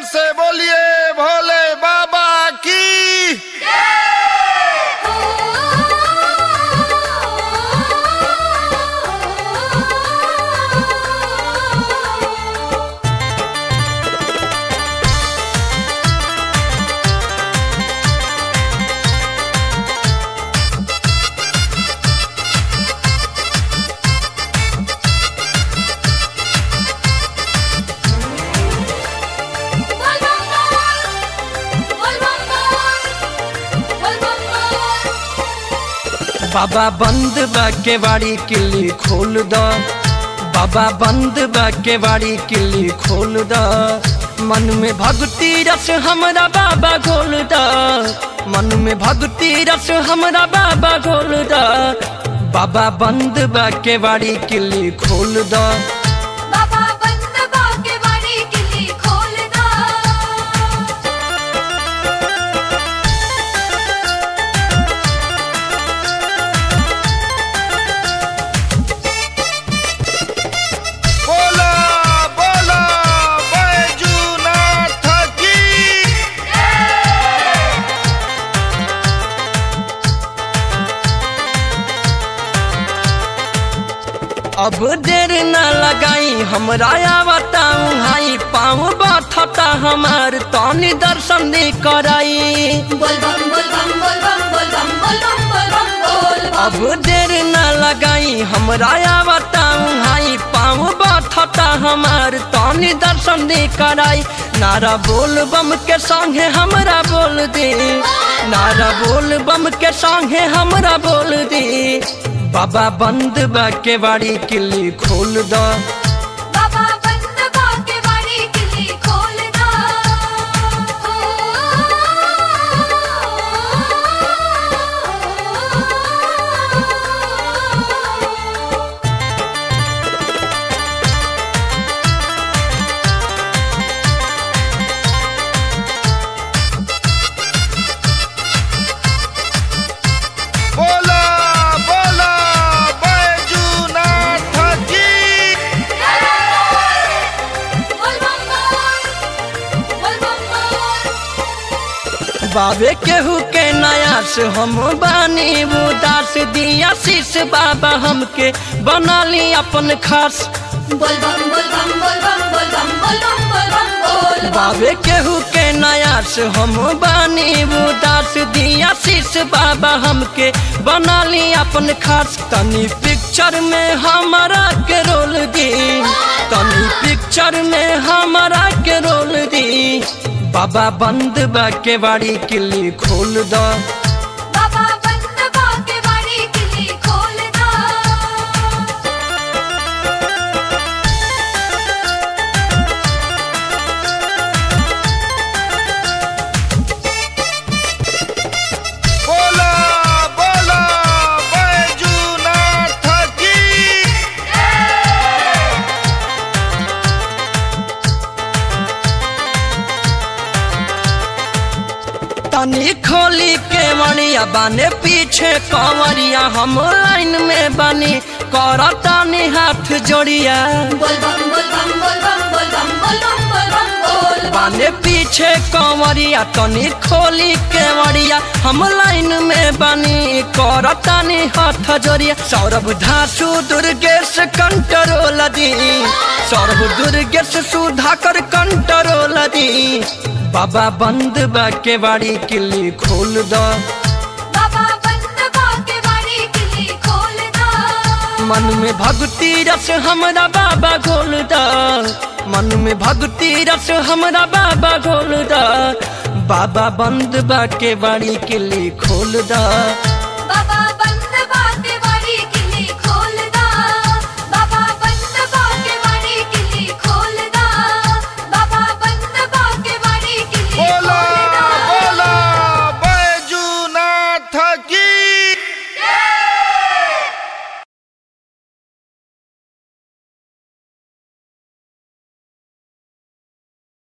से बोलिए भोले बाबा की बाबा बंद बा के बाड़ी किल्ली खोल द बाबा बंद बा के बाड़ी किल्ली खोल द मन में भक्ति रस हमरा बाबा घोल द मन में भक्ति रस हमरा बाबा घोल द बाबा बंद बा के बाड़ी किल्ली खोल द बाबा बंद बाके वाली किल्ली खोल दा बोला बोला बैजूनाथ की अब देर न लगाई हमरा आवताऊ हाई पाँव बाथता हमार तनी दर्शन दे कराई बोल बम बोल बम बोल बम बोल बम बोल बम बोल बम बोल बम अब देर न लगाई हमरा आवताऊ हाई पाँव बाथता हमार तनी दर्शन दे कराई नारा बोल बम के संगे हमरा बोल दे नारा बोल बम के संगे हमरा बोल दे बाबा बंद बा के बाड़ी किल्ली खोल द बाबा बंद बाके वाली किल्ली खोल दा बोला बोला बैजूनाथ की बोल बम बोल बम बोल बाबे केहू के नया से हम बानी उदास दिया शीश बाबा हमके बना ली अपन खास बोल बम बोल बम बोल बम बोल बम बोल बम बोल बम बोल बम बाबे केहू के नया से हम बानी उदास दिया शीश बाबा हमके बना ली अपन खास तनी पिक्चर में हमारा के रोल दी तनी पिक्चर में हमारा के रोल दी बाबा बंद बा के बाड़ी किल्ली खोल द बाबा बंद बाके वाली किल्ली खोल दा बोला बोला बैजूनाथ की तनी खोली के मणिया बाने पीछे कंवरिया हम लाइन में बनी कर तनी हाथ जोड़िया बोल बम बोल बम बोल बम बोल बम बोल बम बोल बम बोल बम बाने पीछे कंवरिया तनी खोली के मणिया हम लाइन में बनी कर तनी हाथ जोड़िया सौरभ धासु दुर्गेश कंट्रोल दी सौरभ दुर्गेश सुधाकर कंट्रोल दी बाबा बंद बा के बाड़ी किल्ली खोल द बाबा बंद बाके वाली किल्ली खोल दा मन में भक्ति रस हमरा बाबा घोल द मन में भक्ति रस हमरा बाबा घोल द बाबा बंद बा के बाड़ी किल्ली खोल द बाबा